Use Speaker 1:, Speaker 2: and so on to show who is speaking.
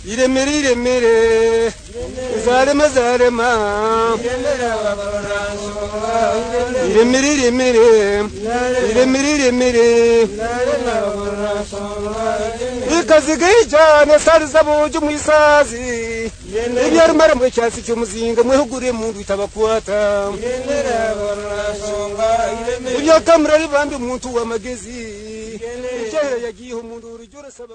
Speaker 1: iremere iremere zarema zarema iremere iremere iremere iremere ikazige cyane sariza buje mu isazi ibyarumara mu cyasi cy'umuzinga mwihuguriye mu ndu itabakwata ibya kamurari bambi umuntu w'amagezi icyahera yagiyeho umuntu urujya urasaba